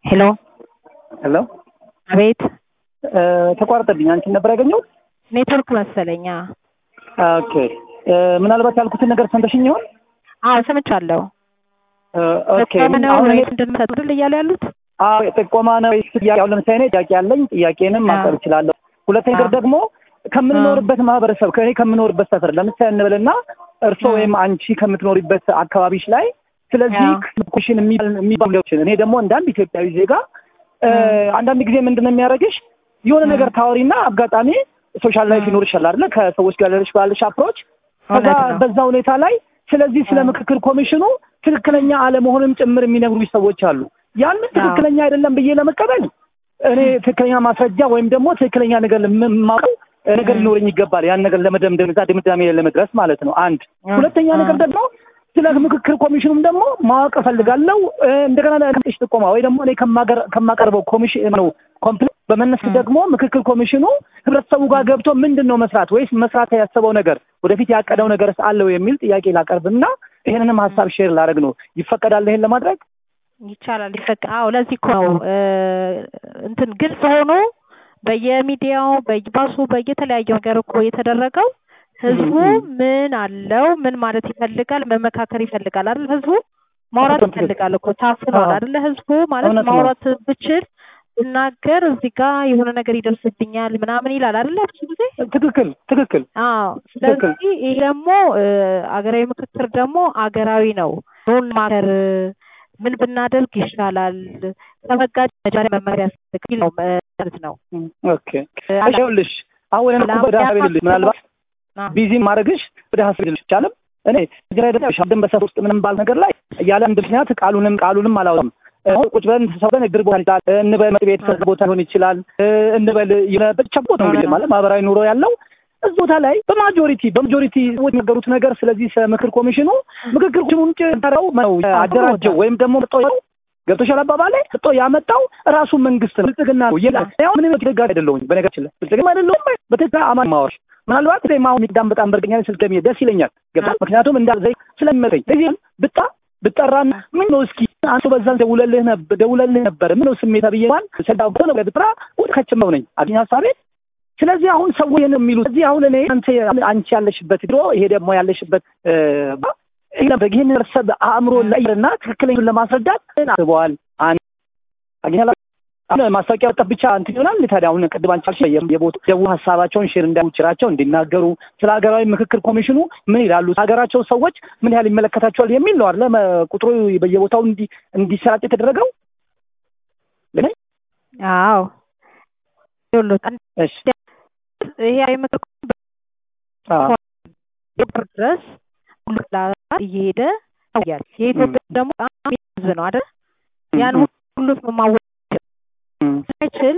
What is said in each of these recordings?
ሄሎ ሄሎ አቤት ተቋረጠብኝ። አንቺን ነበር ያገኘሁት? ኔትወርክ መሰለኛ። ኦኬ ምናልባት ያልኩትን ነገር ሰምተሽኝ ይሆን? አዎ ሰምቻለሁ። ኦኬ ጥቆማ ነው አሁን እኔ ወይስ እንድንሰጥ አይደል እያሉ ያሉት? አዎ ጥቆማ ነው ወይስ ጥያቄ? አሁን ለምሳሌ እኔ ጥያቄ ያለኝ ጥያቄንም ማቅረብ እችላለሁ። ሁለተኛ ነገር አዎ። ደግሞ ከምንኖርበት ማህበረሰብ ከእኔ ከምኖርበት ሰፈር ለምሳሌ እንበልና እርስዎ አዎ። ወይም አንቺ ከምትኖሪበት አካባቢሽ ላይ ስለዚህ አዎ። ኮሽን የሚባሉ ነገሮችን እኔ ደግሞ እንደ አንድ ኢትዮጵያዊ ዜጋ እ፣ አንዳንድ ጊዜ ምንድን ነው የሚያደርግሽ የሆነ ነገር ታወሪና አጋጣሚ ሶሻል ላይፍ ም። ይኖርሻል አይደለ ከሰዎች ጋር ያለሽ ባለሽ አፕሮች ከዛ እውነት ነው። በዛ ሁኔታ ላይ ስለዚህ ስለ አዎ። ምክክር ኮሚሽኑ ትክክለኛ አለመሆንም ጭምር የሚነግሩኝ ሰዎች አሉ። ያንን ትክክለኛ አይደለም ብዬ ለመቀበል እኔ ትክክለኛ ማስረጃ ወይም ደግሞ ትክክለኛ ነገር የማውቀው ነገር ም። ሊኖረኝ ይገባል። ያን ነገር ለመደምደም እዛ ድምዳሜ ላይ ለመድረስ ማለት ነው። አንድ አ- ሁለተኛ ነገር አ- ደግሞ ስለ ምክክር ኮሚሽኑም ደግሞ ማወቅ እፈልጋለሁ። እ፣ እንደገና ለሽ ጥቆማ ወይ ደግሞ እኔ ከማገር- ከማቀርበው ኮሚሽን ነው ኮምፕሌት በመነስ ም። ደግሞ ምክክር ኮሚሽኑ ህብረተሰቡ ጋር ገብቶ ምንድን ነው መስራት ወይስ መስራት ያሰበው ነገር ወደፊት ያቀደው ነገር አለው የሚል ጥያቄ ላቀርብና ይህንንም ሀሳብ ሼር ላደርግ ነው። ይፈቀዳል ይሄን ለማድረግ? ይቻላል ይፈቅ አዎ ለዚህ እኮ ነው እ፣ እንትን ግልጽ ሆኖ በየሚዲያው በየባሱ በየተለያየ ነገር እኮ የተደረገው ህዝቡ ም። ምን አለው ምን ማለት ይፈልጋል መመካከር ይፈልጋል አይደል ህዝቡ ማውራት በጣም ትክክል። ይፈልጋል እኮ ታፍኗል አዎ። አይደለ ህዝቡ ማለት እውነት ነው። ማውራት ብችል ብናገር እዚህ ጋር የሆነ ነገር ይደርስብኛል ምናምን ይላል አይደለ ብዙ ጊዜ ትክክል ትክክል አዎ ትክክል። ስለዚህ ይሄ ደግሞ እ፣ አገራዊ ምክክር ደግሞ አገራዊ ነው ዞን ማከር ምን ብናደርግ ይሻላል ከመጋጭ መጀመሪያ መመሪያ ያስፈልጋል ነው ማለት ነው ም፣ ኦኬ እሺ፣ ይኸውልሽ አሁን እኔ እኮ ወደ ሀሳብ ልልሽ ምናልባት አ- ቢዚ ማድረግሽ ወደ ሀሳብ ልልሽ ይቻላል። እኔ እዚህ ላይ ደግሞ ሻደን በሰፍ ውስጥ ምንም ባል ነገር ላይ ያለ አንድ ምክንያት ቃሉንም ቃሉንም አላወጣም። አሁን ቁጭ ብለን ተሰብሰበን እግር ቦታ ይችላል እንበል መጥ ቤት አ- ቦታ ሊሆን ይችላል እ፣ እንበል የሆነ ብቻ ቦታ ነው እንግዲህ ማለት ማህበራዊ ኑሮ ያለው እዚህ ቦታ ላይ በማጆሪቲ በማጆሪቲ ሰዎች የሚናገሩት ነገር ስለዚህ ስለ ምክር ኮሚሽኑ ምክክር ኮሚሽኑን ጭራው ነው አደራጀው ወይም ደግሞ መጥቶ ገብቶሻል አባባሌ መጥቶ ያመጣው ራሱ መንግስት ነው። ብልጽግና ነው ይላል። ያው ምንም ደጋፊ አይደለሁኝ በነገራችን ላይ ብልጽግና አይደለሁም። በትክክል አማን ማወራሽ ምናልባት እኔ አሁን የሚዳም በጣም በርግኛ ስልከሚ ደስ ይለኛል። ገብቶሻል ምክንያቱም እንዳልዘይ ስለሚመረኝ እዚህም ብጣ ብጠራና ምን ነው እስኪ አንተ በዛን ደውለልህ ነበር ደውለልህ ነበር ምን ነው ስሜታ ብዬ ማን ሰዳው ነው ብጥራ ወደ ከችመው ነኝ አግኝ ሀሳቤ ስለዚህ አሁን ሰው ይሄን የሚሉት እዚህ አሁን እኔ አንተ አንቺ ያለሽበት ድሮ ይሄ ደግሞ ያለሽበት እ፣ ይሄ ነበር ይሄን ሰብ አእምሮ ላይና ትክክለኛውን ለማስረዳት አስበዋል። አንድ አግኛላ አሁን ማስታወቂያ ወጣት ብቻ እንትን ይሆናል። ታዲያ አሁን ቅድም አንቺ አልሽ የቦታ ደቡ ሀሳባቸውን ሼር እንዳይችራቸው እንዲናገሩ ስለ ሀገራዊ ምክክር ኮሚሽኑ ምን ይላሉ፣ ሀገራቸው ሰዎች ምን ያህል ይመለከታቸዋል የሚል ነው አይደለ? መ- ቁጥሩ በየቦታው እንዲ እንዲሰራጭ የተደረገው ግን አዎ ይኸውልህ እሺ ይሄ የምክር አዎ ድረስ ሁሉ ክላስ እየሄደ ያል የኢትዮጵያ ደግሞ በጣም ህዝብ ነው አይደል ያን ሁሉ ማወቅ እም፣ ሳይችል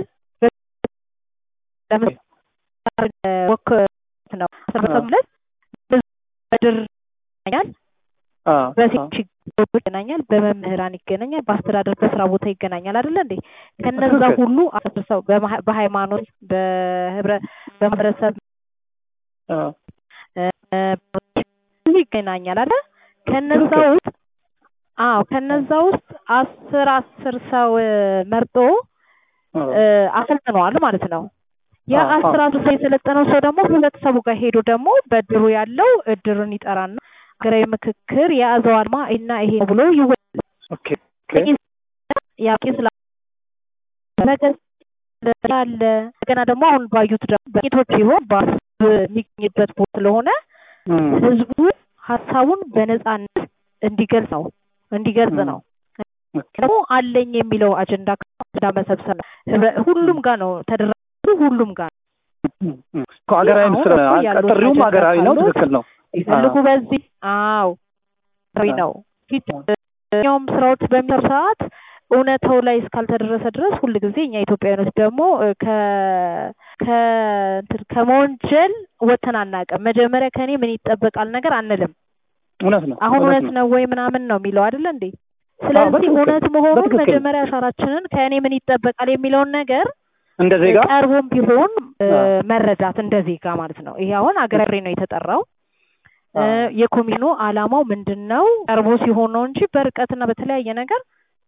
ለምሳሌ ወክ ነው ሰበሰብለት በድር ይገናኛል አዎ አዎ በሴቶች ይገናኛል በመምህራን ይገናኛል በአስተዳደር በስራ ቦታ ይገናኛል አይደለ እንዴ ከነዛ ትክክል። ሁሉ አሰብሰው በማህ- በሃይማኖት በህብረ በማህበረሰብ አዎ እ፣ ሁሉ ይገናኛል አይደል ከነዛ ትክክል። ውስጥ አዎ ከነዛ ውስጥ አስር አስር ሰው እ፣ መርጦ አዎ እ፣ አሰልጥነዋል ማለት ነው ያ አዎ፣ አስር አዎ። አስር ሰው የሰለጠነው ሰው ደግሞ ህብረተሰቡ ጋር ሄዶ ደግሞ በድሩ ያለው እድሩን ይጠራና ሀገራዊ ምክክር የያዘው አርማ እና ይሄ ነው ብሎ ይወጣል ኦኬ ኦኬ ያቄ ስላ ነገር አለ እንደገና ደግሞ አሁን ባዩት ደግሞ በሴቶች ሲሆን በህዝብ የሚገኝበት ቦታ ስለሆነ እም፣ ህዝቡ ሀሳቡን በነጻነት እንዲገልጽ ነው እንዲገልጽ ነው ኦኬ ደግሞ አለኝ የሚለው አጀንዳ አጀንዳ መሰብሰብ ነው ህብረ- ሁሉም ጋር ነው ተደራጁ ሁሉም ጋር እም፣ እም። እኮ ሀገራዊ አሁን ምስል እኮ ያሉት ጥሪውም አጀንዳ ሀገራዊ ነው። ካሉት ትክክል ነው። ይፈልጉ በዚህ አዎ ሪ ነው ፊት ኛውም ስራዎች በሚሰሩ ሰዓት እውነታው ላይ እስካልተደረሰ ድረስ ሁል ጊዜ እኛ ኢትዮጵያውያኖች ደግሞ እ፣ ከ ከ እንትን ከመወንጀል ወተን አናውቅም። መጀመሪያ ከኔ ምን ይጠበቃል ነገር አንልም። እውነት ነው። አሁን እውነት እውነት ነው። ነው ወይ ምናምን ነው የሚለው አይደለ እንዴ? ስለዚህ በትክክል፣ እውነት መሆኑን በትክክል። መጀመሪያ አሻራችንን ከእኔ ምን ይጠበቃል የሚለውን ነገር እንደ ዜጋ ቀርቦም ቢሆን እ፣ አዎ። መረዳት እንደ ዜጋ ማለት ነው። ይሄ አሁን አገራዊ ነው የተጠራው እ፣ አዎ። የኮሚሽኑ አላማው ምንድን ነው ቀርቦ ሲሆን ነው እንጂ በርቀትና በተለያየ ነገር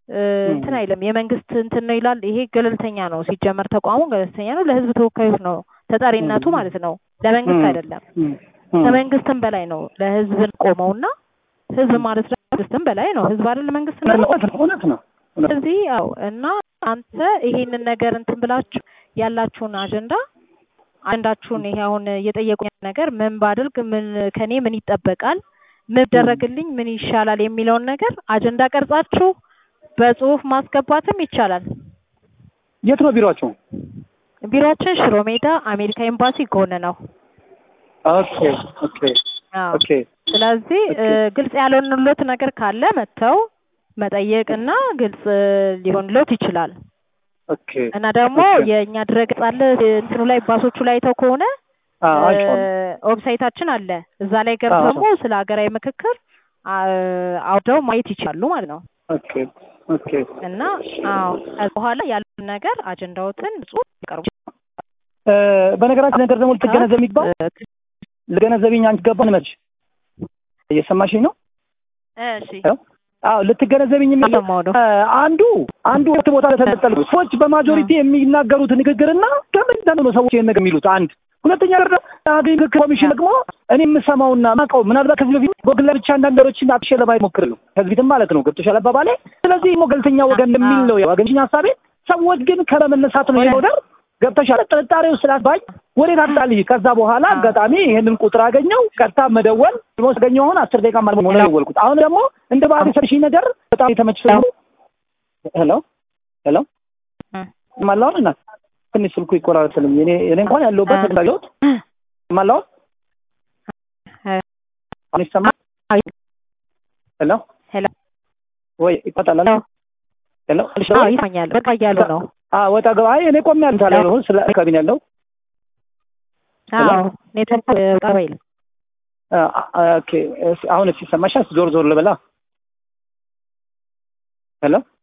እ፣ እንትን አይልም የመንግስት እንትን ነው ይላል። ይሄ ገለልተኛ ነው ሲጀመር ተቋሙ ገለልተኛ ነው። ለህዝብ ተወካዮች ነው ተጠሪነቱ ም። ማለት ነው፣ ለመንግስት ም። አይደለም። ም፣ ም። ከመንግስትም በላይ ነው ለህዝብ ቆመውና ህዝብ ማለት ደግሞ መንግስትም በላይ ነው። ህዝብ አይደል መንግስት ነው። እውነት ነው እውነት ነው እውነት ነው። ስለዚህ ያው እና አንተ ይሄንን ነገር እንትን ብላችሁ ያላችሁን አጀንዳ አጀንዳችሁን ይሄ አሁን እየጠየቁኝ ነገር ምን ባደርግ ምን ከኔ ምን ይጠበቃል ምን ይደረግልኝ ምን ይሻላል የሚለውን ነገር አጀንዳ ቀርጻችሁ በጽሁፍ ማስገባትም ይቻላል። የት ነው ቢሮአችሁ? ቢሮአችን ሽሮ ሜዳ አሜሪካ ኤምባሲ ጎን ነው። ኦኬ ኦኬ አዎ። ኦኬ ስለዚህ እ፣ ኦኬ። ግልጽ ያልሆንሎት ነገር ካለ መጥተው መጠየቅና ግልጽ ሊሆንሎት ይችላል። ኦኬ እና ደግሞ ኦኬ። የእኛ ድረገጽ አለ እንትኑ ላይ ባሶቹ ላይ አይተው ከሆነ አዎ አይቼዋለሁ። ዌብሳይታችን አለ። እዛ ላይ ገብተው አዎ። ደግሞ ስለ ሀገራዊ ምክክር አ- አውደው ማየት ይችላሉ ማለት ነው። ኦኬ ኦኬ እና አዎ ከዛ በኋላ ያለውን ነገር አጀንዳዎትን ጽሁፍ ያቀርቡ። እ፣ በነገራችን ነገር ደግሞ ልትገነዘብ የሚባል እ፣ ልገነዘብኝ አንቺ ገባን መች እየሰማሽኝ ነው? እሺ አዎ ልትገነዘብኝ የሚባል እየሰማሁ ነው። እ፣ አንዱ አንዱ ሁለት ቦታ ለተነጠሉ ሰዎች በማጆሪቲ የሚናገሩት ንግግርና ከምን ነው ሰዎች ይሄን ነገር የሚሉት አንድ ሁለተኛ ነገር ደግሞ የሀገር ምክክር ኮሚሽን ደግሞ እኔ የምሰማውና ማውቀው ምናልባት ከዚህ በፊት ጎግል ላይ ብቻ አንዳንድ ነገሮችን አጥሼ ለማየት ሞክሬያለሁ ከዚህ በፊትም ማለት ነው ገብቶሻል አባባሌ ስለዚህ ደግሞ ገለልተኛ ወገን የሚል ነው ያገኘኝ ሀሳቤ ሰዎች ግን ከመነሳት ነው የወደር ገብተሻል ጥርጣሬው ስላስባኝ ወዴት አጣልኝ ከዛ በኋላ አጋጣሚ ይሄንን ቁጥር አገኘው ቀጥታ መደወል ደግሞ ስገኘው አሁን አስር ደቂቃ ማለት ነው ደወልኩት አሁን ደግሞ እንደ ባህል የሰርሽኝ ነገር በጣም የተመችቶ ሄሎ ሄሎ ማላውን እናት ትንሽ ስልኩ ይቆራረጥልኝ እኔ እኔ እንኳን ያለሁበት ተግዳሮት ማላውን አሁን ይሰማል ሄሎ ሄሎ ወይ ይቆጣላል ሄሎ አዎ ይሰማኛል። በቃ እያሉ ነው። አዎ ወጣ ገባ አይ እኔ ቆሜ ያለው ታዲያ ነው ስለ አካባቢ ነው ያለው አዎ ኔትወርክ ወጣ በይል አ- አ- ኦኬ እስ- አሁን እሺ ሰማሻ ዞር ዞር ልበላ ሄሎ